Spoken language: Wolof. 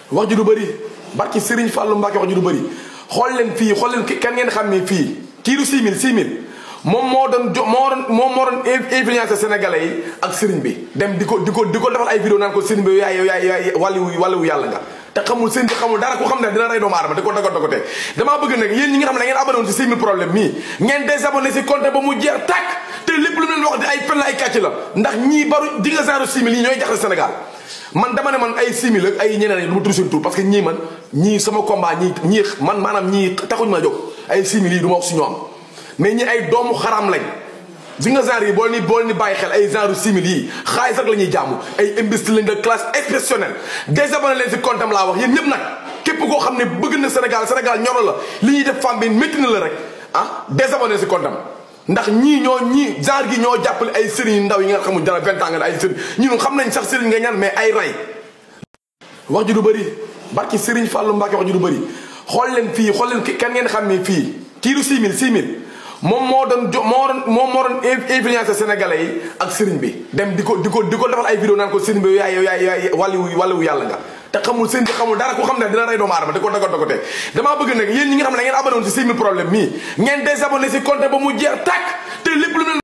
wax ju du bëri barki Serigne Fallou Mbacke wax ju du bëri xool leen fii xool leen kan ngeen xam ne fii kii du 6000 6000 moom moo doon jo moo doon moom moo doon influencé sénégalais yi ak Serigne bi dem di ko di ko di ko defal ay vidéo naan ko Serigne bi yaay yaay yaay wàllu wàllu yàlla nga. te xamul seen bi xamul dara ku xam ne dina rey doomu aadama di ko dago dagote damaa bëgg nag yéen ñi nga xam ne da ngeen abonné woon si 6000 problème mii ngeen désabonné si compte ba mu jeex tàkk te lépp lu leen wax di ay fen la ay kàcc la ndax ñii baru di nga genre 6000 yi ñooy jaxle Sénégal man dama ne man ay 6000 ak ay ñeneen ñi du ma tudd seen tur parce que ñii man ñii sama combat ñii ñii man maanaam ñii taxuñ ma jóg ay 6000 yi du ma wax si ñoom mais ñi ay doomu xaram lañ si nga genre yi boo ni boo ni bàyyi xel ay genre simili yi xaalis rek la ñuy jaamu ay imbécile lañ de classe exceptionnelle désabonné leen si compte am laa wax yéen ñëpp nag képp koo xam ne bëgg na Sénégal Sénégal ñoro la li ñuy def femme bi métti na la rek ah désabonné si compte am ndax ñii ñoo ñii genre gi ñoo jàppale ay sëriñ ndaw yi nga xamul dara vingt ans nga ay sëriñ ñun xam nañ sax sëriñ nga ñaan mais ay ray wax ju du bëri barki Serigne Fallou Mbacke wax ju du bëri xool leen fii xool leen kan ngeen xam ne fii kii du 6000 6000 moom moo doon jo moo doon moom moo doon influencé sénégalais yi ak Serigne bi dem di ko di ko di ko defal ay vidéo naan ko Serigne bi yaay yaay yaay wàllu wàllu yàlla nga. te xamul seen bi xamul dara ku xam ne dina rey doomu aadama di ko dago dagote damaa bëgg nag yéen ñi nga xam ne da ngeen abonné woon si 6000 problème mii ngeen désabonné si compte ba mu jeex tàkk te lépp lu leen